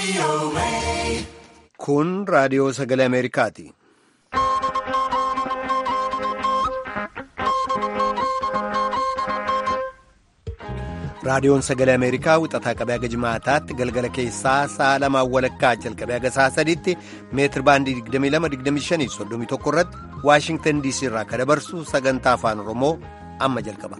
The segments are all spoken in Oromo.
Kun raadiyoo sagalee Ameerikaati. Raadiyoon sagalee Ameerikaa wixataa qabee haga jimaataatti galgala keessaa sa'a lamaan walakkaa jalqabee haga sa'a sadiitti meetir baandii 22-25-31 irratti Waashingtan DC irraa kan dabarsu sagantaa afaan Oromoo amma jalqaba.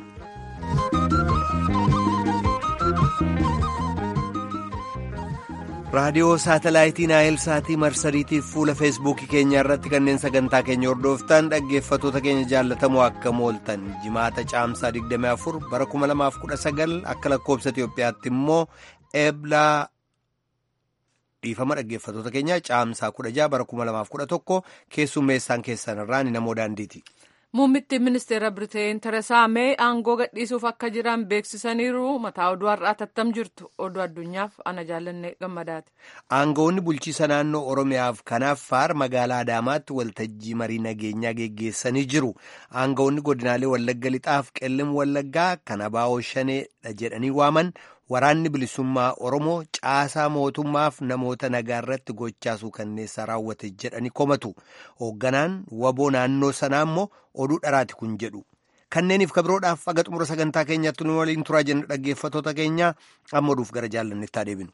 raadiyoo saatalaayitii naayil saatii marsariitiif fuula feesbuukii keenya irratti kanneen sagantaa keenya hordoftan dhaggeeffatoota keenya jaallatamoo akka mooltan jimaata caamsaa 24 bara 2019 akka lakkoobsa Itiyoophiyaatti immoo eeblaa dhiifama dhaggeeffatoota keenya caamsaa 16 bara 2011 keessummeessaan keessan irraa ni namoo daandiiti. Muummittiin ministeera Biriteen Teresaa Mee aangoo gadhiisuuf akka jiran beeksisaniiru mataa oduu har'aa tattam jirtu oduu addunyaaf ana jaallanne gammadaati. Aangoonni bulchiisa naannoo Oromiyaaf kanaaf faar magaalaa Adaamaatti waltajjii marii nageenyaa geggeessanii jiru. Aangoonni godinaalee Wallagga Lixaaf qellim Wallaggaa kan abaa'oo shaneedha jedhanii waaman waraanni bilisummaa Oromoo caasaa mootummaaf namoota nagaa irratti gochaasuu kanneessaa raawwate jedhanii komatu. Hoogganaan waboo naannoo sanaa immoo oduu dharaati kun jedhu. Kanneeniif kabiroodhaaf aga xumura sagantaa keenyaatti nu waliin turaa jenna dhaggeeffatoota keenya amma oduuf gara jaallannetti adeeminu.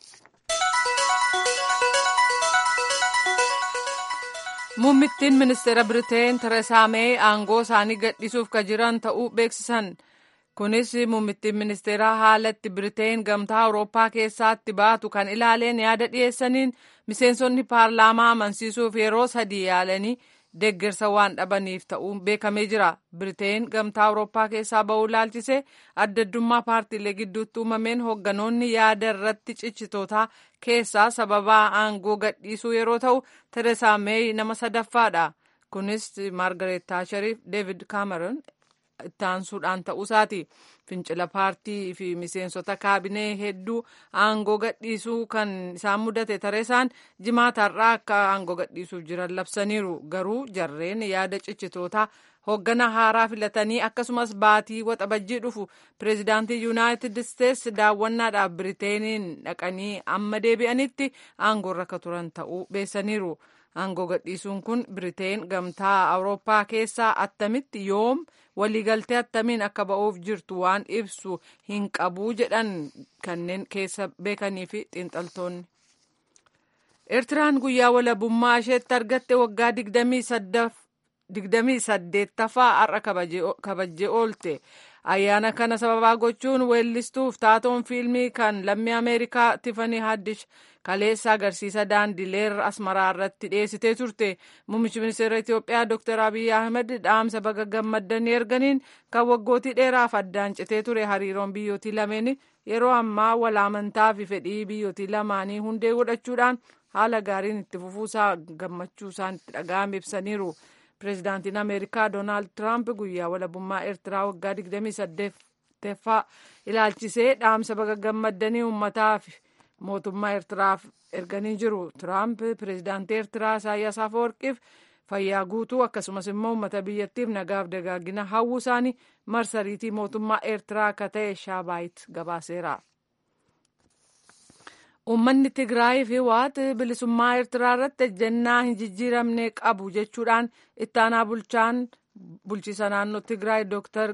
Muummittiin ministeera Biriteen Teresaa Mee aangoo isaanii gadhiisuuf ka jiran ta'uu beeksisan. Kunis muummittiin ministeeraa haala itti Biriteen gamtaa Awurooppaa keessaatti baatu kan ilaaleen yaada dhiyeessaniin miseensonni paarlaamaa amansiisuuf yeroo sadii yaalanii deeggarsa waan dhabaniif ta'uun beekamee jira. Biriteen gamtaa Awurooppaa keessaa ba'uu ilaalchisee adda addummaa paartiilee gidduutti uumameen hoogganoonni yaada irratti cichitootaa keessaa sababaa aangoo gadhiisuu yeroo ta'u Teresaa Meey nama sadaffaadha. Kunis Maargareet Taashariif Deevid Kaameroon itti aansuudhaan ta'uusaati. Fincila paartii fi miseensota kaabinee hedduu aangoo gadhiisuu kan isaan mudate Teresaan jimaataarraa akka aangoo gadhiisuuf jiran labsaniiru. Garuu jarreen yaada cichitootaa hooggana haaraa filatanii akkasumas baatii waxabajjii dhufu pireezidaantii yuunaayitid isteetsi daawwannaadhaaf biriteeniin dhaqanii amma deebi'anitti aangoorra akka turan ta'uu beessaniiru. Aangoo gadhiisuun kun Biriteen gamtaa Awurooppaa keessaa attamitti yoom waliigaltee attamiin akka ba'uuf jirtu waan ibsu hin qabu jedhan kanneen keessa beekanii fi xiinxaltoonni. Eertiraan guyyaa walabummaa isheetti argatte waggaa digdamii saddeettaffaa har'a kabajjee oolte. Ayyaana kana sababaa gochuun weellistuuf taatoon fiilmii kan lammii Ameerikaa Tifanii Haddish kaleessa agarsiisa daandileer asmaraa irratti dhiyeessitee turte. Muummichi ministeera Itoophiyaa Dr. Abiy Ahmed dhaamsa baga gammaddanii erganiin kan waggootii dheeraaf addaan citee ture hariiroon biyyootii lameen yeroo ammaa wal amantaa fi fedhii biyyootii lamaanii hundee godhachuudhaan haala gaariin itti fufuusaa gammachuu isaan itti dhaga'ame ibsaniiru. Pireezidaantiin Ameerikaa Doonaald Tiraamp guyyaa walabummaa Eertiraa waggaa 28ffaa ilaalchisee dhaamsa baga gammaddanii uummataa fi mootummaa Eertiraaf erganii jiru. Tiraamp pireezidaantii Eertiraa Isaayyaas Afeworqiif fayyaa guutuu akkasumas immoo uummata biyyattiif nagaaf dagaagina hawwuu isaanii marsariitii mootummaa Eertiraa akka ta'e Shaabaayit gabaaseera. Uummanni Tigraay fi Waat bilisummaa Eertiraa irratti ejjennaa hin jijjiiramne qabu jechuudhaan ittaanaa bulchaan bulchiisa naannoo Tigraay Dr.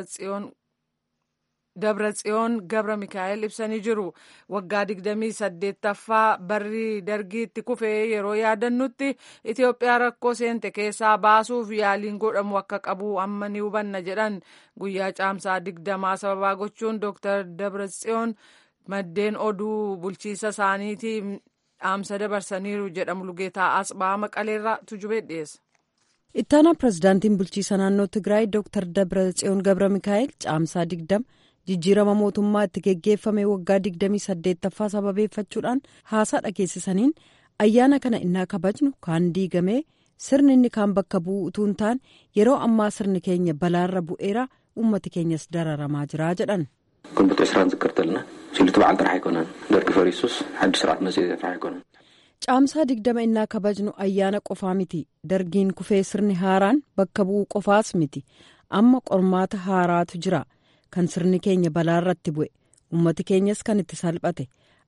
Dabratsiyoon Gabra Mikaa'el ibsanii jiru. Waggaa 28ffaa barri dargiitti kufee yeroo yaadannutti Itoophiyaa rakkoo seente keessaa baasuuf yaaliin godhamu akka qabu amma ni hubanna jedhan guyyaa caamsaa 20 sababaa gochuun Dr. Dabratsiyoon. maddeen oduu bulchiisa isaaniitiif dhaamsa dabarsaniiru jedhamu lugeetaa asxaa maqaleerraa tujubee dhiyeessa. ittaanaa pirezidaantiin bulchiisa naannoo tigraay dr dabratsiyoon gabra mikaa'el caamsaa digdama jijjiirama mootummaa itti geggeeffame waggaa digdamii saddeettaffaa sababeeffachuudhaan haasaa dhageessisaniin ayyaana kana innaa kabajnu kaan diigamee sirni inni kaan bakka bu'u utuu hin taane yeroo ammaa sirni keenya balaarra bu'eera ummati keenyas dararamaa jira jedhan. ግንቦት ዕስራን ዝክር ተለና ሲሉቲ በዓል ጥራሕ ኣይኮነን ደርጊ ፈሪሱስ ሓዱሽ ስርዓት መፅኡ ጥራሕ ኣይኮነን caamsaa digdama innaa kabajnu ayyaana qofaa miti dargiin kufee sirni haaraan bakka bu'uu qofaas miti amma qormaata haaraatu jira kan sirni keenya balaarratti bu'e ummati keenyas kan itti salphate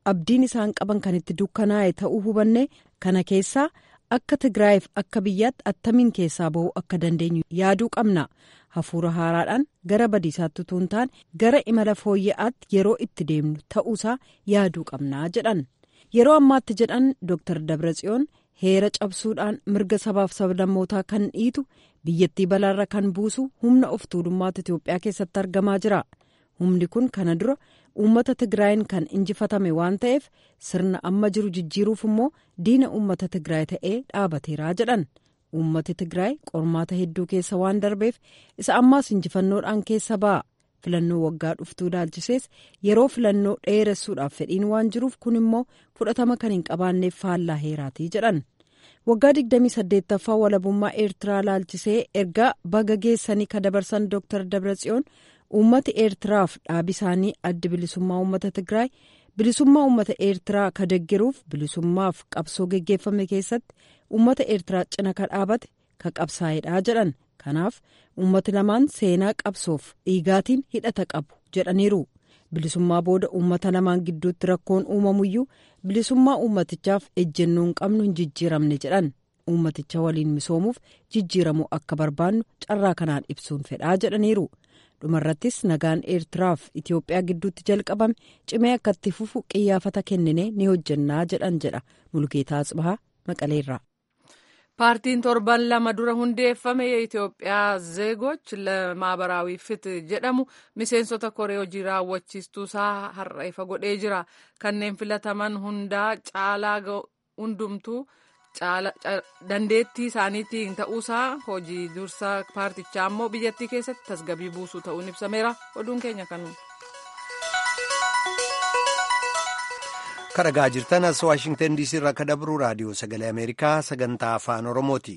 abdiin isaan qaban kan itti dukkanaa'e ta'uu hubanne kana keessaa akka tigraayiif akka biyyaatti attamiin keessaa ba'uu akka dandeenyu yaaduu qabna hafuura haaraadhaan gara badiisaatti utuu hin taane gara imala fooyya'aatti yeroo itti deemnu ta'uusaa yaaduu qabnaa jedhan yeroo ammaatti jedhan dooktar dabratsiyoon heera cabsuudhaan mirga sabaaf sablammootaa kan dhiitu biyyattii balaarra kan buusu humna of tuulummaatu itiyoophiyaa keessatti argamaa jira humni kun kana dura uummata tigraayin kan injifatame waan ta'eef sirna amma jiru jijjiiruuf immoo diina uummata tigraay ta'ee dhaabateeraa jedhan uummati tigraay qormaata hedduu keessa waan darbeef isa ammaas injifannoodhaan keessa ba'a filannoo waggaa dhuftuu ilaalchisees yeroo filannoo dheeressuudhaaf fedhiin waan jiruuf kun immoo fudhatama kan hin qabaanneef faallaa heeraatii jedhan waggaa 28ffaa walabummaa eertiraa ilaalchisee ergaa baga geessanii ka dabarsan dooktar dabratsiyoon uummati eertiraaf dhaabi isaanii addi bilisummaa uummata tigraay bilisummaa uummata eertiraa ka deggeruuf bilisummaaf qabsoo geggeeffame keessatti uummata eertiraa cina ka dhaabate ka qabsaa'edha jedhan kanaaf uummati lamaan seenaa qabsoof dhiigaatiin hidhata qabu jedhaniiru bilisummaa booda uummata lamaan gidduutti rakkoon uumamuyyuu bilisummaa uummatichaaf ejjennoo hin qabnu hin jijjiiramne jedhan uummaticha waliin misoomuuf jijjiiramuu akka barbaannu carraa kanaan ibsuun fedhaa jedhaniiru dhumarrattis nagaan eertiraaf itiyoophiyaa gidduutti jalqabame cimee akka itti fufu qiyyaafata kennine ni hojjannaa jedhan jedha mulgeetaa atsbahaa maqaleerraa. paartiin torban lama dura hundeeffame የኢትዮጵያ ዜጎች ለማህበራዊ ፍትህ jedhamu miseensota koree hojii raawwachiistuu isaa har'a ifa godhee jira kanneen filataman hundaa caalaa hundumtuu dandeettii isaaniitiin ta'uusaa hojii dursa paartichaa immoo biyyattii keessatti tasgabii buusuu ta'uun ibsameera oduun keenya kanuma. kadhagaa jirtan as waashingtan diisii irraa akka dabru raadiyoo sagalee ameerikaa sagantaa afaan oromooti.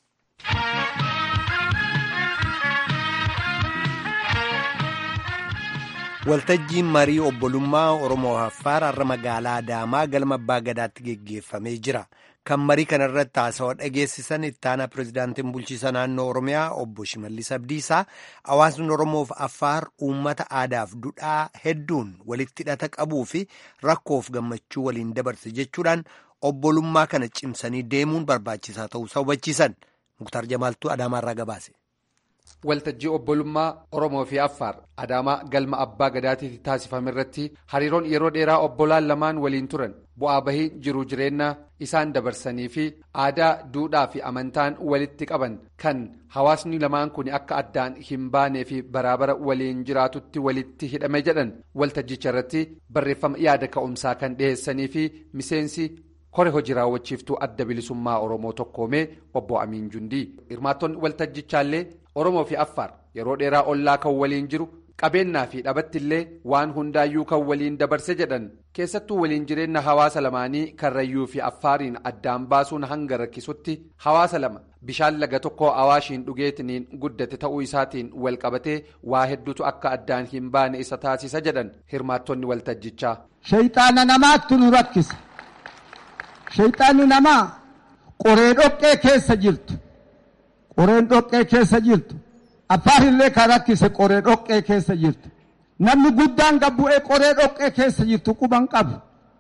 waltajjiin marii obbolummaa oromoo affaar har'a magaalaa adaamaa galma abbaa gadaatti geggeeffamee jira kan marii kana irratti haasawaa dhageessisan ittaanaa pirezidaantiin bulchiisa naannoo oromiyaa obbo shimallis abdiisaa hawaasni oromoof affaar uummata aadaaf duudhaa hedduun walitti hidhata qabuu fi rakkoof gammachuu waliin dabarse jechuudhaan obbolummaa kana cimsanii deemuun barbaachisaa ta'uusaa hubachiisan muktaar jamaaltuu adaamaarraa gabaase. waltajjii obbolummaa oromoo fi affaar adaamaa galma abbaa gadaatiitti taasifame irratti hariiroon yeroo dheeraa obbolaan lamaan waliin turan bu'aa bahii jiruu jireenya isaan dabarsanii fi aadaa duudhaa fi amantaan walitti qaban kan hawaasni lamaan kun akka addaan hin baanee fi baraabara waliin jiraatutti walitti hidhame jedhan waltajjicha irratti barreeffama yaada ka'umsaa kan dhiheessanii fi miseensi. kore hojii raawwachiiftuu adda bilisummaa oromoo tokkoomee obbo amiin jundii hirmaattonni waltajjichaallee oromoo fi affaar yeroo dheeraa ollaa kan waliin jiru qabeennaa fi dhabattillee waan hundaayyuu kan waliin dabarse jedhan keessattuu waliin jireenya hawaasa lamaanii karrayyuu fi affaariin addaan baasuun hanga rakkisutti hawaasa lama bishaan laga tokko awaashiin dhugeetiniin guddate ta'uu isaatiin wal qabatee waa hedduutu akka addaan hin baane isa taasisa jedhan hirmaattonni waltajjichaa. shayxaana namaatti nu rakkisa. Shayxaanni namaa qoree dhoqqee keessa jirtu qoreen dhoqqee keessa jirtu affaarillee kan rakkise qoree dhoqqee keessa jirtu namni guddaan gabbu'ee qoree dhoqqee keessa jirtu quban qabu.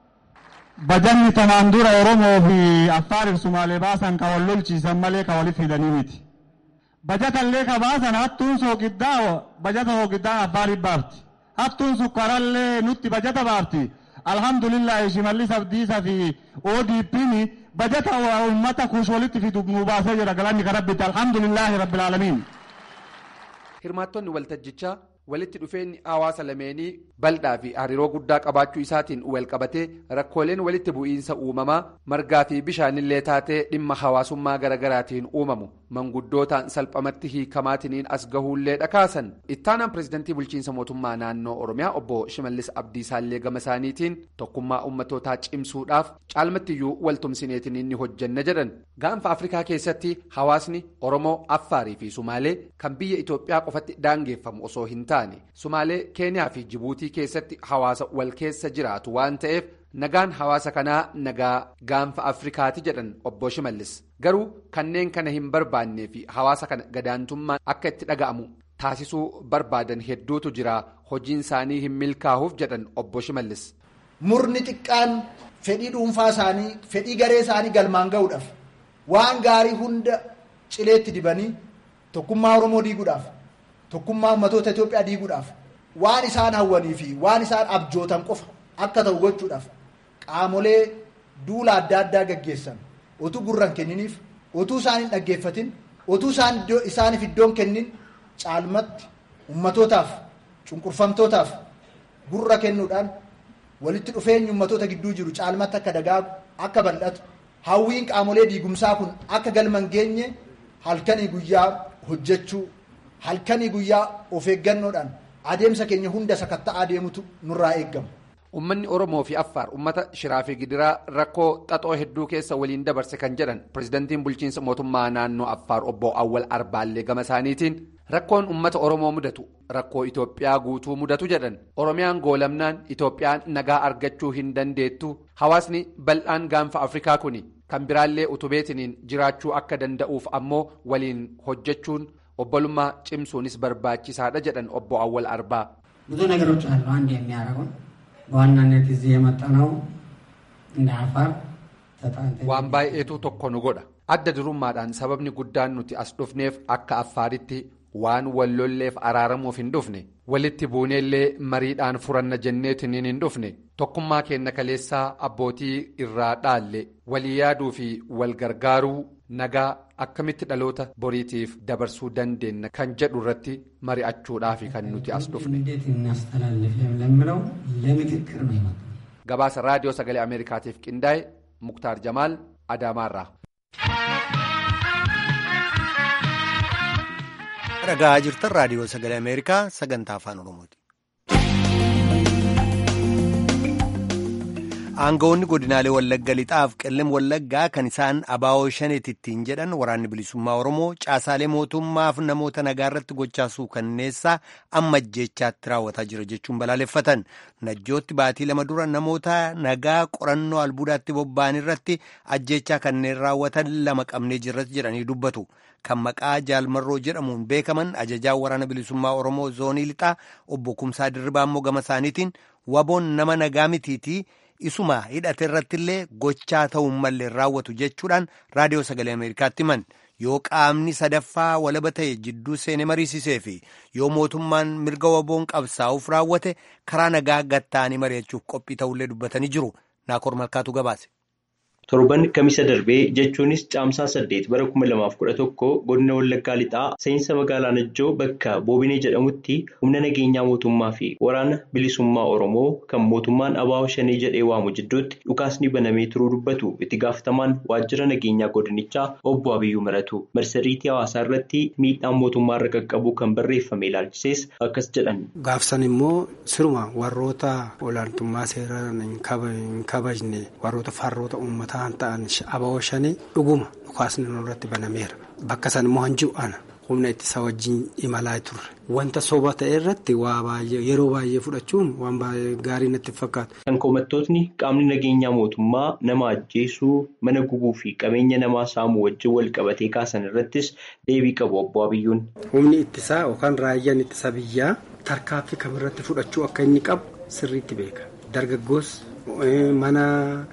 Bajanni tamaan dura Oromoo fi Affaariif Sumaalee baasan kan wal lolchiisan malee kan walitti hidhanii miti. Bajatallee ka baasan hattuun soogiddaa bajata soogiddaa Affaariif baafti. Hattuun sukkaarallee nutti bajata baafti. alhamdulillah shimallis abdiisa fi ODP'n bajata uummata kuush walitti fidu nu baasee jira galanni kan rabbitti alhamdulillahi rabbil aalamiin. hirmaattonni waltajjichaa walitti dhufeenyi hawaasa lameenii bal'aa fi hariiroo guddaa qabaachuu isaatiin wal qabatee rakkooleen walitti bu'iinsa uumamaa margaa fi bishaanillee taatee dhimma hawaasummaa garaagaraatiin uumamu manguddootaan salphamatti hiikamaatiin as gahuullee dhakaasan ittaanaan pirezidantii bulchiinsa mootummaa naannoo oromiyaa obbo shimallis abdiisaallee gama isaaniitiin tokkummaa ummatootaa cimsuudhaaf caalmattiyyuu waltumsineetiin inni hojjanna jedhan gaanfa afrikaa keessatti hawaasni oromoo affaarii fi sumaalee kan biyya itoophiyaa qofatti daangeeffamu osoo hin taane sumaalee keeniyaa fi jibuutii keessatti hawaasa wal keessa jiraatu waan ta'eef nagaan hawaasa kanaa nagaa gaanfa afrikaati jedhan obbo shimallis garuu kanneen kana hin barbaannee fi hawaasa kana gadaantummaan akka itti dhaga'amu taasisuu barbaadan hedduutu jira hojiin isaanii hin milkaa'uuf jedhan obbo shimallis. murni xiqqaan fedhii dhuunfaa isaanii fedhii garee isaanii galmaan ga'uudhaaf waan gaarii hunda cileetti dibanii tokkummaa Oromoo diiguudhaaf tokkummaa ummatoota Itoophiyaa diiguudhaaf waan isaan hawwanii fi waan isaan abjootan qofa akka ta'u gochuudhaaf qaamolee duula adda addaa gaggeessan otuu gurran kenniniif otuu isaan hin dhaggeeffatin otuu isaan isaaniif iddoon kennin caalmatti ummatootaaf cunqurfamtootaaf gurra kennuudhaan walitti dhufeenyi ummatoota gidduu jiru caalmatti akka dagaagu akka bal'atu hawwiin qaamolee diigumsaa kun akka galman geenye halkanii guyyaa hojjechuu halkanii guyyaa of eeggannoodhaan adeemsa keenya hunda sakatta'aa deemutu nurraa eeggama. Uummanni Oromoo fi Affaar uummata shiraa fi gidiraa rakkoo xaxoo hedduu keessa waliin dabarse kan jedhan pirezidantiin bulchiinsa mootummaa naannoo Affaar obbo Awwal Arbaallee gama isaaniitiin rakkoon uummata Oromoo mudatu rakkoo Itoophiyaa guutuu mudatu jedhan Oromiyaan goolamnaan Itoophiyaan nagaa argachuu hin dandeettu hawaasni bal'aan gaanfa Afrikaa kuni kan biraallee utubeetiniin jiraachuu akka danda'uuf ammoo waliin hojjechuun obbolummaa cimsuunis barbaachisaadha jedhan obbo Awwal Arbaa. ብዙ ነገሮች አሉ አንድ የሚያደርጉን በዋናነት እዚህ የመጣነው እንደ አፋር waan baay'eetu tokko nu godha adda durummaadhaan sababni guddaan nuti as dhufneef akka affaaritti waan wallolleef araaramuuf hin dhufne walitti buuneellee mariidhaan furanna jenneetiin hin dhufne tokkummaa keenya kaleessaa abbootii irraa dhaalle walii yaaduu fi wal gargaaruu nagaa akkamitti dhaloota boriitiif dabarsuu dandeenya kan jedhu irratti mari'achuudhaaf kan nuti as dhufne. gabaasa raadiyoo sagalee ameerikaatiif qindaa'e muktaar jamaal adaamaarraa. dhagaa jirtan raadiyoo sagalee ameerikaa sagantaa afaan oromooti. aangawoonni godinaalee wallagga lixaaf qellem wallaggaa kan isaan abaa'oo shaneeti ittiin jedhan waraanni bilisummaa oromoo caasaalee mootummaaf namoota nagaa irratti gochaasuu kanneessaa amma ajjeechaatti raawwataa jira jechuun balaaleffatan najjootti baatii lama dura namoota nagaa qorannoo albuudaatti bobba'an irratti ajjeechaa kanneen raawwatan lama qabnee jirratti jedhanii dubbatu kan maqaa jaalmarroo jedhamuun beekaman ajajaa waraana bilisummaa oromoo zoonii lixaa obbo Kumsaa Dirribaa immoo gama isaaniitiin waboon nama nagaa mitiitii. isuma hidhate irratti illee gochaa ta'uun mallee raawwatu jechuudhaan raadiyoo sagalee ameerikaatti himan yoo qaamni sadaffaa walaba ta'e jidduu seenee mariisisee fi yoo mootummaan mirga waboon qabsaa'uuf raawwate karaa nagaa gatta'anii mari'achuuf qophii ta'ullee dubbatanii jiru naakoor malkaatu gabaase. torban kamisa darbee jechuunis caamsaa saddeet bara kuma lamaaf kudha tokko godina wallaggaa lixaa seensa magaalaa najjoo bakka boobinee jedhamutti humna nageenyaa mootummaa fi waraana bilisummaa oromoo kan mootummaan abaa'oo shanii jedhee waamu jidduutti dhukaasni banamee turuu dubbatu itti gaafatamaan waajjira nageenyaa godinichaa obbo abiyyuu maratu marsariitii hawaasaa irratti miidhaan mootummaa irra qaqqabu kan barreeffame ilaalchisees akkas jedhan. gaafsan immoo siruma warroota olaantummaa seeraa hin kabajne warroota farroota uummataa. ta'an abaa'oo shanii dhuguma dhukaasni irratti banameera bakka san immoo hanji'u ana humna ittisa wajjin imalaa turre wanta soba ta'e irratti waa baay'ee yeroo baay'ee fudhachuun waan gaarii natti fakkaatu. kan komattootni qaamni nageenyaa mootummaa nama ajjeesuu mana gubuu fi qabeenya namaa saamuu wajjin wal qabatee kaasan irrattis deebii qabu obbo Abiyyuun. humni ittisaa yookaan raayyaan ittisa biyyaa tarkaanfii kamirratti fudhachuu akka inni qabu sirriitti beeka dargaggoos mana.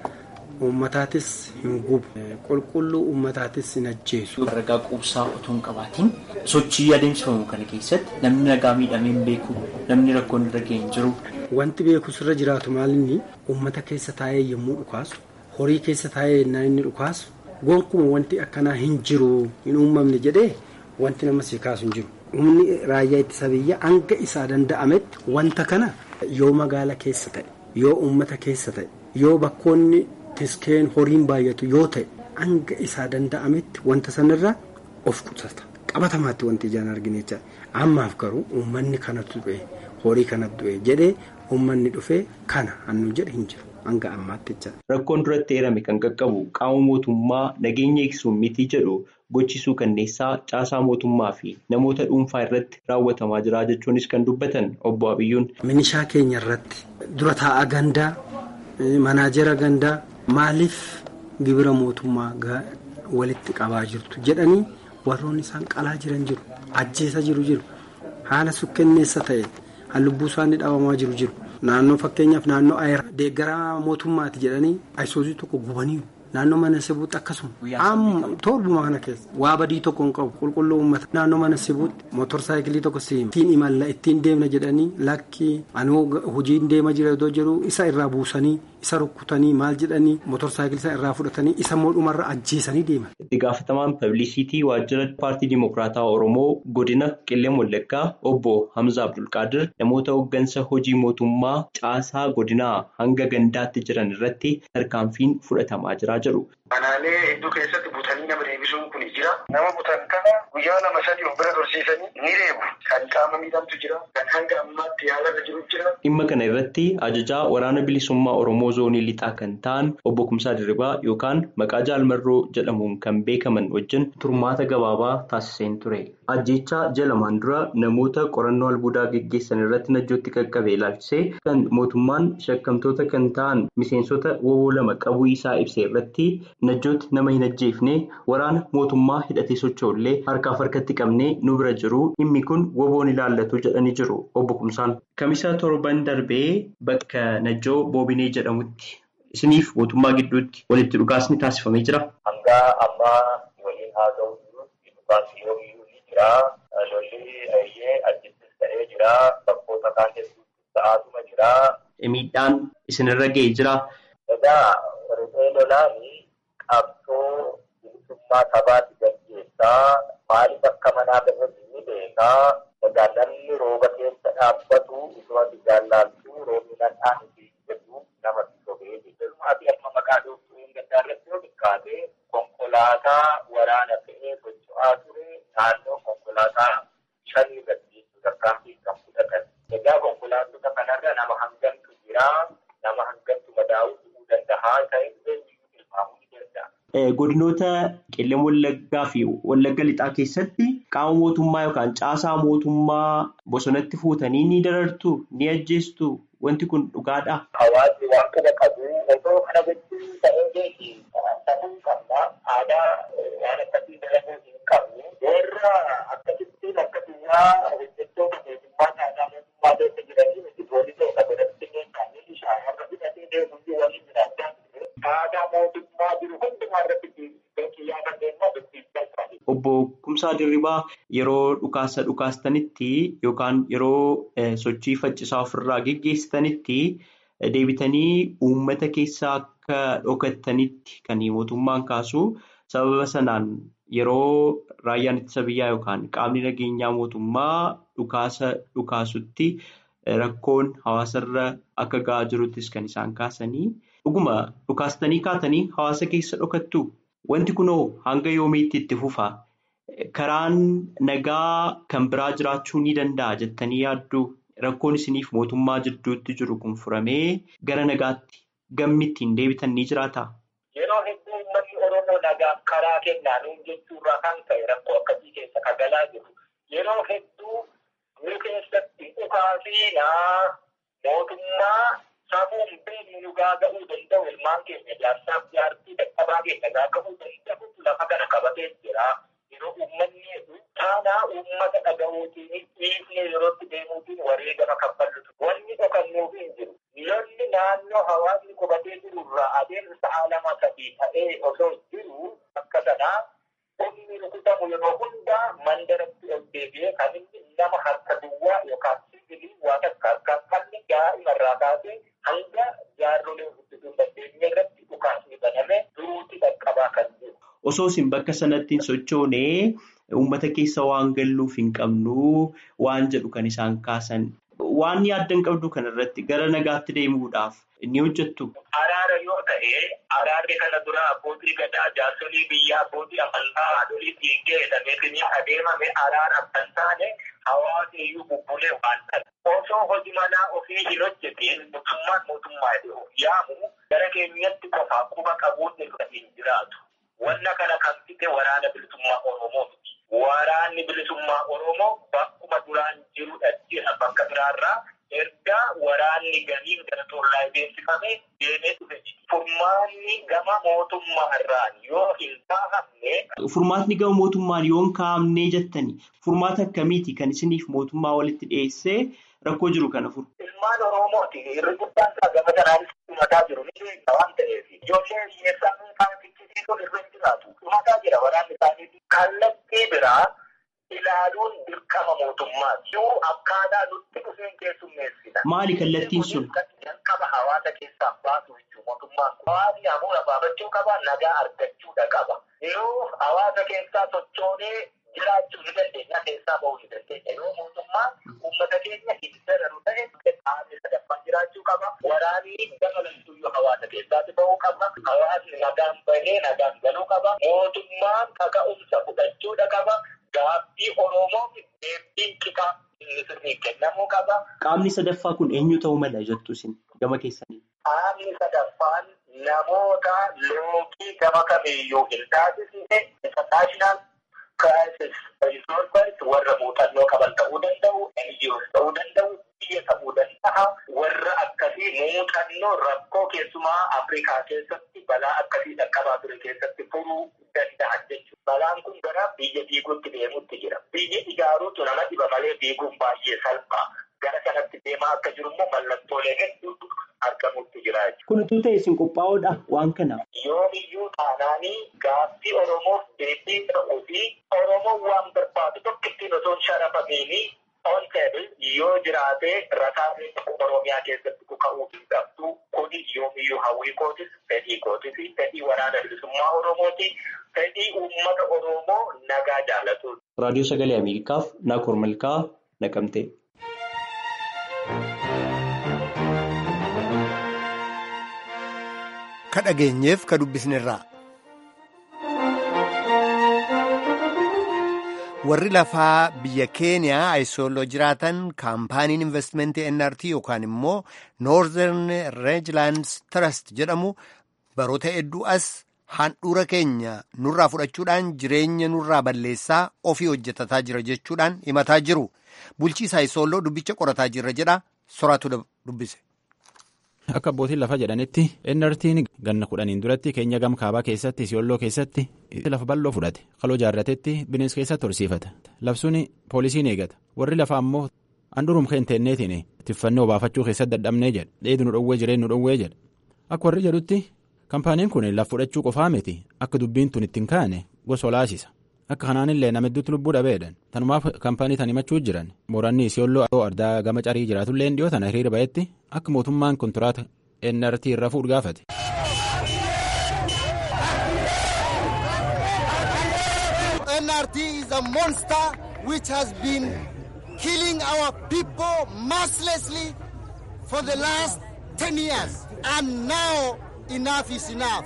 Uummataatis hin gubu qulqulluu uummataatis hin ajjeesu. Ragaa quubsaa otoo hin qabaatiin sochii adeemsifamu kana keessatti namni nagaa miidhamee hin beeku namni rakkoon irra ga'e hin jiru. Wanti beeku sirra jiraatu maalinni uummata keessa taa'ee yommuu dhukaasu horii keessa taa'ee yennaa inni dhukaasu gonkumaa wanti akkanaa hin jiru hin uumamne jedhee wanti nama si kaasu hin jiru. Humni raayyaa ittisa biyyaa hanga isaa danda'ametti wanta kana yoo magaala keessa ta'e yoo uummata keessa ta'e yoo bakkoonni. Tiskeen horiin baay'atu yoo ta'e hanga isaa danda'ametti wanta sanarraa of qusata qabatamaatti wanti ijaan argine jecha ammaaf garuu uummanni kanatu du'e horii kanatu du'e jedhee uummanni dhufee kana hannu jedhe hin jiru hanga ammaatti jecha. Rakkoon duratti eerame kan qaqqabu qaama mootummaa nageenya eegsuun miti jedhu gochisuu kanneessaa caasaa mootummaa fi namoota dhuunfaa irratti raawwatamaa jira jechuunis kan dubbatan obbo Abiyyuun. Minishaa keenya irratti dura taa'aa gandaa manaajera gandaa. Maaliif gibira mootummaa walitti qabaa jirtu jedhanii warroonni isaan qalaa jiran jiru ajjeesaa jiru jiru haala sukkenneessa ta'e lubbuu isaanii dhabamaa jiru jiru naannoo fakkeenyaaf naannoo ayira deeggaraa mootummaati jedhanii ayisuusii tokko gubanii naannoo mana sibuutti akkasuma amma torbuma kana keessa waa badii tokko hin qabu qulqulluu uummata naannoo mana sibuutti motor saayikilii tokko siima ittiin imalla ittiin deemna jedhanii lakki ani hojiin deema jira iddoo jiru isa irraa buusanii isa rukkutanii maal jedhanii motor saayikilii isa irraa fudhatanii isa mootummarra ajjeesanii deeman. Itti gaafatamaan pablisiitii waajjira paartii dimokiraataa Oromoo godina Qillee Wallaggaa obbo Hamza Abdulqaadir namoota hooggansa hojii mootummaa caasaa godinaa hanga gandaatti jiran irratti tarkaanfiin fudhatamaa jira jedhu. Manaalee hedduu keessatti butanii nama deebisuun kun jira. Nama butan kana guyyaa lama sadii of bira tursiisanii ni reebu. Kan qaama miidhamtu jira. Kan hanga ammaatti yaalarra jiru jira. Dhimma kana irratti ajajaa waraana bilisummaa Oromoo zoonii lixaa kan ta'an obbo Kumsaa Dirribaa yookaan maqaa jaalmarroo jedhamuun kan beekaman wajjin turmaata gabaabaa taasiseen ture. Ajjechaa jalamaan dura namoota qorannoo albuudaa geggeessan irratti najjootti qaqqabe ilaalchisee kan mootummaan shakkamtoota kan ta'an miseensota woboo lama qabuu isaa ibse irratti najjootti nama hin ajjeefne waraana mootummaa hidhatee socho'ullee harkaaf harkatti qabnee nu bira jiru dhimmi kun woboon ilaallatu jedhanii jiru obbo Kumsaan. Kamisa torban darbee bakka najjoo boobinee jedhamutti isiniif mootummaa gidduutti walitti dhugaasni taasifamee jira. Hanga ammaa waliin haa ta'u dhugaasni yoo ni jira. Lolli ayyee ajjittis ta'ee jira. Bakkoota kaan hedduutti ta'aatuma jira. Miidhaan isinirra ga'ee jira. Egaa riphee lolaanii qabsoo bilisummaa sabaatti gaggeessaa maaliif akka manaa irratti ni beekaa egaa namni rooba keessa dhaabbatu osoo ati jaallaaltu roobni nadhaan itti jedhu nama sobee jedhu ati amma maqaa dhooftuu hin gaddaarratti yoo xiqqaate konkolaataa waraana fe'ee socho'aa ture naannoo konkolaataa shanii irratti tarkaanfii kan fudhatan egaa konkolaattota kanarra nama hangamtu jira nama hangamtu madaa'uu ta'uu danda'a ta'e Godinoota qillee wallaggaa fi wallagga lixaa keessatti qaama mootummaa yookaan caasaa mootummaa bosonatti fuutanii ni darartu ni ajjeestu wanti kun dhugaadha. Hawaasni waan kana qabu osoo kana gochuun ta'ee beeki ta'uu qabna aadaa waan akkasii dalaguu hin qabnu warra akkasittiin akka biyyaa hojjettoota mootummaa caasaa mootummaa keessa jiranii miti poolisoota godhatti hin qabne shaamarra hidhatee deemuu waliin jiraachaa aadaa mootummaa jiru hundumaa irratti Obbo Kumsaa Dirribaa yeroo dhukaasa dhukaastanitti yookaan yeroo sochii faccisaa ofirraa geggeessitanitti deebitanii uummata keessaa akka dhokattanitti kan mootummaan kaasu sababa sanaan yeroo raayyaan ittisa biyyaa yookaan qaamni nageenyaa mootummaa dhukaasa dhukaasutti rakkoon hawaasarra akka ga'aa jiruttis kan isaan kaasanii dhuguma dhukaastanii kaatanii hawaasa keessa dhokattu. Wanti kunoo hanga yoomiitti itti fufa? Karaan nagaa kan biraa jiraachuu ni danda'a jettanii yaaddu rakkoon isiniif mootummaa jidduutti jiru kun furamee gara nagaatti gammi ittiin deebitan ni jiraata? Yeroo hedduu uummanni Oromoo nagaa karaa kennaanuun jechuurraa kan ka'e rakkoo akkasii keessa kan galaa jiru. Yeroo hedduu nu keessatti dhukaasiinaa mootummaa safuun beeknu nu gaaga'uu danda'u ilmaan keenya jaarsaaf jaartii dadhabaa keenya gaaga'uu danda'u lafa kana qabatee jira. Yeroo uummanni taanaa uummata dhaga'uutiin dhiifnee yerootti deemuutiin wareegama kaffallutu. Wanni dhokannuuf hin jiru. Lolli naannoo hawaasni qubatee jirurraa adeemsa lama sadii ta'ee osoo jiru akka sanaa humni rukutamu yeroo hundaa mandaratti ol deebi'ee kan inni nama harka duwwaa yookaan sibiilii waa takka harkaan qabne daa'imarraa kaasee hanga jaarrolee guddisuu dandeenye irratti dhukaasni baname duruutti dhaqqabaa kan jiru. Osoo isin bakka sanatti hin sochoone uummata keessa waan galluuf hin qabnu waan jedhu kan isaan kaasan. Waan yaaddan qabdu kanarratti gara nagaatti deemuudhaaf ni hojjettu. Araara yoo ta'e araarri kana dura abbootii gadaa jaarsolii biyyaa abbootii amantaa haadholii dhiiggee jedhameetiin adeemame araara kan taane hawaasni iyyuu bubbulee waan ta'e. Osoo hojii manaa ofii hin hojjetiin mootummaan mootummaa yaamu gara keenyatti qofaa quba qabuun irra hin jiraatu. Wanna kana kan fite waraana bilisummaa Oromoo miti. Waraanni bilisummaa Oromoo bakkuma duraan jirudha jira bakka biraarraa erga waraanni ganiin gara tollaa beeksifame deemee dhufe. Furmaanni gama mootummaa irraan yoo hin kaa'amne. Furmaatni gama mootummaan yoo hin kaa'amne jettani furmaata akkamiiti kan isiniif mootummaa walitti dhiyeessee rakkoo jiru kana furu. Ilmaan Oromooti irri guddaan isaa gama kanaanis dhumataa jiru ni beekna waan ta'eef ijoollee hiyyeessaa dhuunfaan fichisiisuun irra hin jiraatu. Dhumataa jira waraanni isaanii kallattii biraa ilaaluun dirqama mootummaati. Yoo akkaataa nutti dhufeen keessummeessina. Maali kallattiin sun? Jalqaba hawaasa keessaa baasu jechuun mootummaan kun hawaasni hafuura baafachuu qaba nagaa argachuudha qaba. Yeroo hawaasa keessaa sochoonee jiraachuu ni dandeenya keessaa bahuu ni dandeenya. Yoo mootummaan uummata keenya hin dararu ta'e qaamni sadaffaan jiraachuu qaba. Waraanii dabalattuyyuu hawaasa keessaatti bahuu qaba. Hawaasni nagaan bahee nagaan galuu qaba. Mootummaan kaka'umsa fudhachuudha qaba. Gaabbii Oromoof deebiin qixaa inni sirrii kennamuu qaba. Qaamni sadaffaa kun eenyu ta'uu mala jettu isin gama keessanii? Qaamni sadaffaan namoota loogii gama kamiiyyuu hin taasisne international crisis resolvers warra muuxannoo qaban ta'uu danda'u, NGOs ta'uu danda'u, biyya ta'uu danda'a. Warra akkasii muuxannoo rakkoo keessumaa Afrikaa keessatti balaa akkasii dhaqqabaa ture keessatti furuu danda'an jechuudha. Balaan kun gara biyya diiguutti deemutti jira. Biyya ijaaruutu nama dhiba malee diiguun baay'ee salphaa. Gara kanatti deemaa akka jiru immoo mallattoolee hedduutu argamutti jira jechuudha. Kun utuu ta'e isin qophaa'oodha waan kanaaf. Yoomiyyuu taanaanii gaaffii Oromoof deebii ta'uu fi Oromoon waan barbaadu tokko ittiin osoo hin sharafamiini on table yoo jiraate rasaasni Oromiyaa keessatti kuka'uu hin qabdu kuni yoomiyyuu hawwii kootis fedhii kootis fedhii waraana bilisummaa Oromooti fedhii uummata Oromoo nagaa jaalatu. Raadiyoo Sagalee Ameerikaaf Naakoor Malkaa Naqamtee. Ka dhageenyeef ka dubbisnerraa. warri lafaa biyya keeniyaa ayisooloo jiraatan kaampaaniin investimentii nrt yookaan immoo noorዘርን reejlands trust jedhamu baroota hedduu as handhuura keenya nurraa fudhachuudhaan jireenya nurraa balleessaa ofii hojjetataa jira jechuudhaan himataa jiru bulchiisa ayisooloo dubbicha qorataa jirra jedha soraatu dubbise. Akka abbootiin lafa jedhanitti NRT'n ganna kudhaniin duratti keenya gam kaabaa keessatti Isiyooloo keessatti lafa bal'oo fudhate qaloo jaarratetti bineensa keessatti horsiifata labsuun poolisiin eegata warri lafa ammoo handhurum keenteenneetiin tiffannoo baafachuu keessatti dadhabnee jedha dheedu nu dhowwee jireen nu dhowwee jedha akka warri jedhutti kaampaaniin kun lafa fudhachuu qofaa miti akka dubbiin tun ittiin kaane gosa olaasisa akka kanaanillee nama hedduutti lubbuu dhabeedhan tanumaaf kaampaanii tan himachuu jiran mooranni Isiyooloo ardaa gama carii jiraatullee dhiyoo tana hiriira ba'etti akka mootummaan kontiraata NRT irra fuudhu gaafate. NRT is a monster which has been killing our people mercilessly for the last 10 years. And now enough is enough.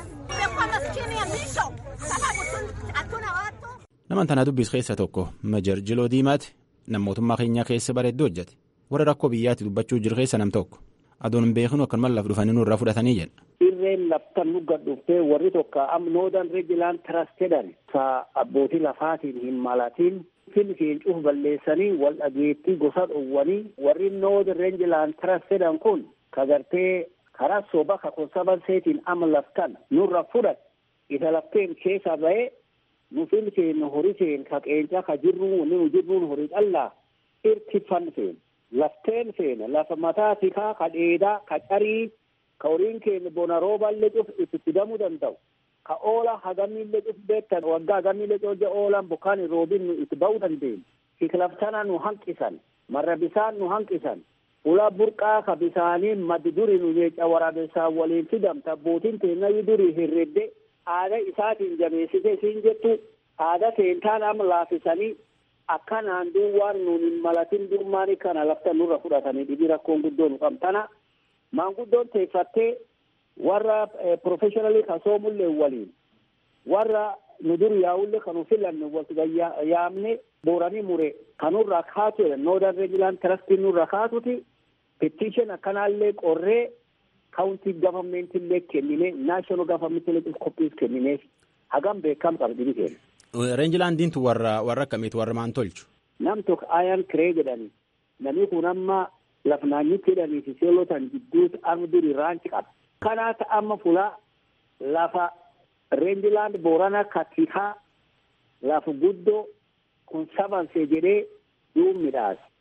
Naman tana dubbis keessa tokko Majar Jiloo Diimaati nama mootummaa keenyaa keessa bareedduu hojjete warra rakkoo biyyaatti dubbachuu jiru keessa nam tokko adoon hin beeknu akkanuma laf dhufanii nurraa fudhatanii jedha. Irreen laftan nu gadhuuftee warri tokko am noodan reejilaan tirasteedhan sa abbootii lafaatiin hin malatiin filfiin cuuf balleessanii wal dhageettii gosa dhowwanii warri noodan reejilaan tirasteedhan kun kagartee karaa soba ka konsabanseetiin ama laftan nurra fudhat isa lafteen keessa ba'ee nu filkeen horii seen ka qeencaa ka jirru nu jirruun horii callaa irtifan seen lafteen seen lafa mataa tikaa ka dheedaa ka carii ka horiin keenya bona rooballee cuf itti fidamuu danda'u ka oola hagamillee cuf beektan waggaa hagamillee cooja oolan bokkaan roobin nu itti ba'uu dandeenya kiklaftana nu hanqisan marra bisaan nu hanqisan ula burqaa ka bisaanii maddi duri nu jecha waraabessaan waliin fidamta abbootiin teenya duri hirredde aada isaatiin jabeessite siin jettu aada seentaan amma laafisanii akkanaan duun waan nuun hin malatin durmaani kana lafta nurra fudhatanii dhibii rakkoon guddoo nu qabtana maanguddoon teeffattee warra professionally kan soomullee waliin warra nu dur yaa'ullee kanu filanne walti yaamne booranii mure kanurraa kaatu noodan reejilaan trastii nurra kaatuti petition akkanaallee qorree kaawuntii gavammentillee kennine naashinaal gavammentillee koppiis kennineef hagam beekam qabdini kenna. Reenjilaandiintu warra warra akkamiiti warra maan tolchu. Nam tokko ayaan kiree jedhani namni kun amma laf naannitti jedhanii fi seelotan jidduutti arma duri raanci qaba. Kanaata amma fulaa lafa reenjilaand boorana katikaa lafa guddoo kun sabansee jedhee duub midhaas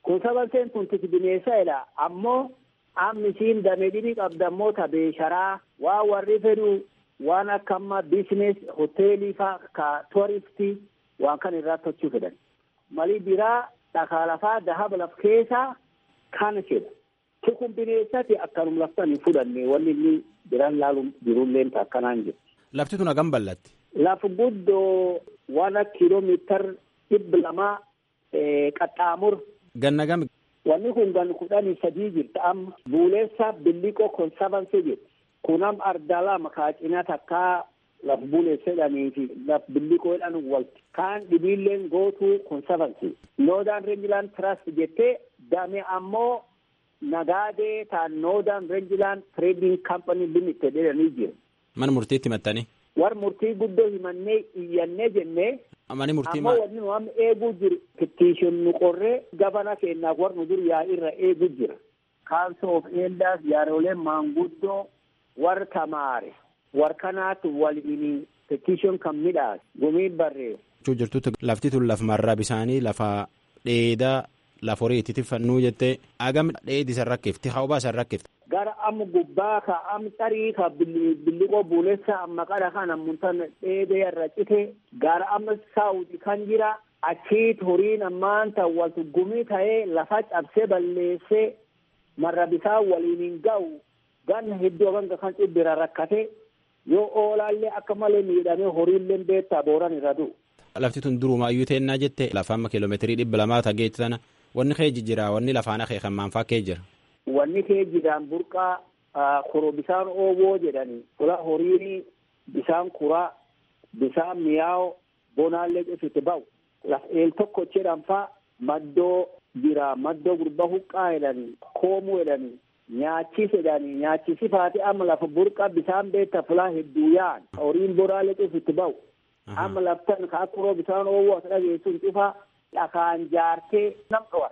kun sabanseen tun tiki bineessadha ammoo amma isiin damee dhibii qabdammoo tabeesharaa waan warri fedhu waan akka amma biisines hoteelii faa ka turistii waan kan irraa tochuu fedhan malii biraa dhakaa lafaa dahaba laf keessaa kana fedha tikun bineensati akkanum laftan hin fudhanne wanni inni biraan laaluun jirulleen akkanaan jiru. Lafti tun hagam bal'atti? Lafa guddoo waan kiiloomiitar dhibba lamaa qaxxaamur. Ganna gami? Wanni kun gan kudhanii sadii jirta amma buuleessa billiqoo konsabansee jirti. Kunam ardala makaacina takkaa laf buuleessedhanii fi laf billiqoodhaan walti. Kaan dhibiilleen gootuu konsabansii. Noodaan Renjilaan Trust jettee dame ammoo nagaadee taan Noodaan Renjilaan Trading Company Limited jedhanii jiru. Mana murtiitti himattanii? War murtii guddoo himannee iyyannee jennee. Mani murtii ammoo wanni nu amma eeguu jiru petition nu qorree gabana keenyaaf war nu dur yaa irra eeguu jira. Council of Elders yaarooleen maanguddoo war tamaare war kanaatti waliin petition kan midhaas gumiin barreessu. Jechuu jirtutti lafti tun lafa marraa bisaanii lafa dheedaa lafa horii itti tiffannuu jettee agam dheedi san rakkifti hawbaa san rakkifti. Gara amma gubbaa ka am xarii ka billiqoo buulessa amma qara kana muntan dheedee irra cite gara amma saawuti kan jira achiit horiin ammaan tan waltu gumii ta'ee lafa cabsee balleessee marra bisaa waliin hin ga'u ganna hedduu ganga kan cibbira rakkate yoo oolaallee akka malee miidhamee horiillee beektaa booran irra du'u. Lafti tun durumaayyuu teennaa jette lafa amma kiiloomeetirii dhibba lamaa tageetti sana wanni kee jijjiira wanni lafaan akee kan maanfaa kee jira. Wanni kee jiraan burqaa koro bisaan ooboo jedhanii fula horiin bisaan kuraa bisaan mi'aawo bonaallee cufitti ba'u laf eel tokko jedhan faa maddoo jira maddoo gurba huqqaa jedhanii koomuu jedhanii nyaachis jedhanii nyaachisi faati amma lafa burqa bisaan beekta fulaa hedduu yaa'an horiin bonaallee cufitti ba'u amma laftan ka akkuroo bisaan ooboo as dhageessuun cufaa dhakaan jaartee nam dhowar.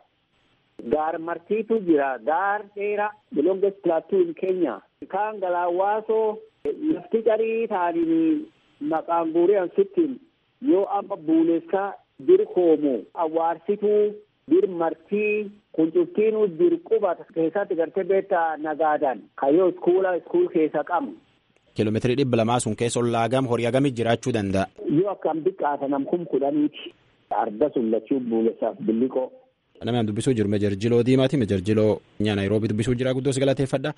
Gaar martiitu jira. Gaar dheeraa longest plateau in Kenya. Kaan galaawwaasoo lafti qarii taa'anii maqaan guuree sittiin yoo amma buulessaa bir hoomu awwaarsituu bir martii kuncuftiinuu bir quba keessatti gartee beektaa nagaadan kayyoo iskuula iskuul keessa qabu. Kiiloomeetirii dhibba lamaa sun keessa ollaa gam horii hagamii jiraachuu danda'a. Yoo akkam xiqqaata namkum kudhaniiti. Arda sun lachuu buulessaaf billiqoo. Namni an dubbisuu jiru mejarjiloo diimaati mejarjiloo nyaa naayiroobii dubbisuu jira guddoo si galateeffadha.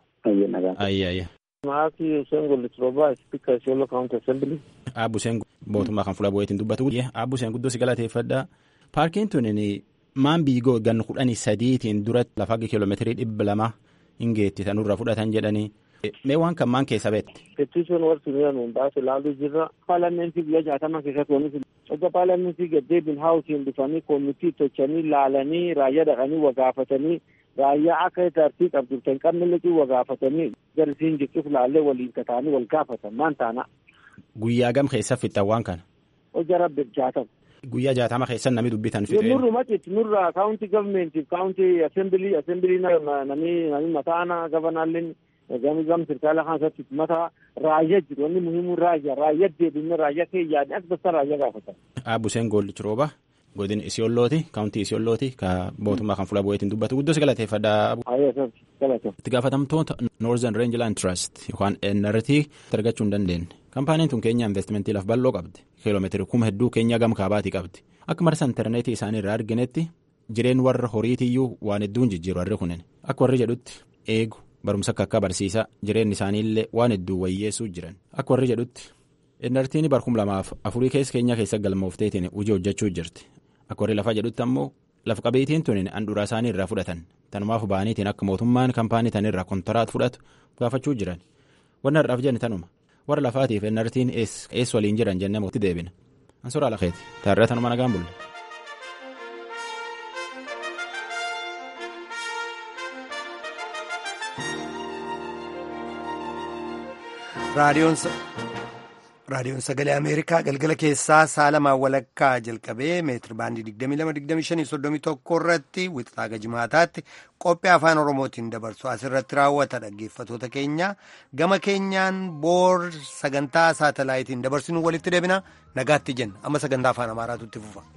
Ayya ayya. Maaki Hussein Gollitrooba Speaker Isiolo County Assembly. Aabbu Hussein mootummaa kan fuula bu'eetiin dubbatu. Aabbu Hussein guddoo si galateeffadha. Paarkiin tun maan biigoo gan kudhanii sadiitiin duratti lafa kiiloomeetirii dhibba lama hin geetti tanurra fudhatan jedhanii. Mee waan kan maan keessa beekte. Petition warri nuyi baase ilaaluu jirra. Paarlamentii biyya jaatama keessatti wanti Akka paarlamentii gaddeebiin haawusiin dhufanii koomitii tochanii laalanii raayyaa dhaqanii wagaafatanii raayyaa akka tartii qabdu kan qabne liqii wagaafatanii garisiin jirtuuf laallee waliin kataanii wal gaafatan maan taana. Guyyaa gam keessa fixxan waan kana. Hojja rabbi jaatama. Guyyaa jaatama keessa namni dubbitan fixee. Nurru macitti nurra kaawunti gavmeentiif kaawunti asembilii asembilii namni namni mataana gabanaalleen gami gam sirkaala keessatti mata raayyaa jiru wanni muhiimu raayyaa raayyaa deebinne raayyaa kee yaadne as basta raayyaa gaafatan. Aabbu Hussein Goollichi rooba godin isiollooti kaawuntii isiollooti ka mootummaa kan fuula bu'eetiin dubbatu guddoo si galateeffadha. Itti gaafatamtoota Northern Rangeland Trust yookaan NRT argachuu hin dandeenye. Kaampaaniin tun keenya investimentii laf bal'oo qabdi. Kiiloomeetiri kuma hedduu keenya gam kaabaatii qabdi. Akka marsa intarneetii isaanii irraa arginetti jireen warra horiitiyyuu waan hedduun jijjiiru warri kunin. Akka warri jedhutti eegu barumsa akka akka barsiisaa jireenyi isaaniillee waan hedduu wayyeessuu jiran. Akka warri jedhutti NRT'n barkum lamaaf afurii keessa keenya keessa galmoofteetiin hojii hojjechuu jirti. Akka warri lafaa jedhutti ammoo lafa qabeetiin tunin handhuraa isaanii irraa fudhatan. Tanumaaf ba'aniitiin akka mootummaan kaampaanii tanirraa kontiraat fudhatu gaafachuu jiran. Wanni har'aaf jenni tanuma. warra lafaatiif NRT'n eessa waliin jiran jennee mootti deebina. Ansuraa lakeeti. Taarraa tanuma nagaan bulle. raadiyoon sagalee ameerikaa galgala keessaa saalamaan walakkaa jalqabee meetir baandii 22-25-31 irratti wixataa gajimaataatti qophii afaan oromootiin dabarsu asirratti raawwata dhaggeeffatoota keenya gama keenyaan boor sagantaa saatalaayitiin dabarsinu walitti deebina nagaatti jenna amma sagantaa afaan amaaraatu itti fufa.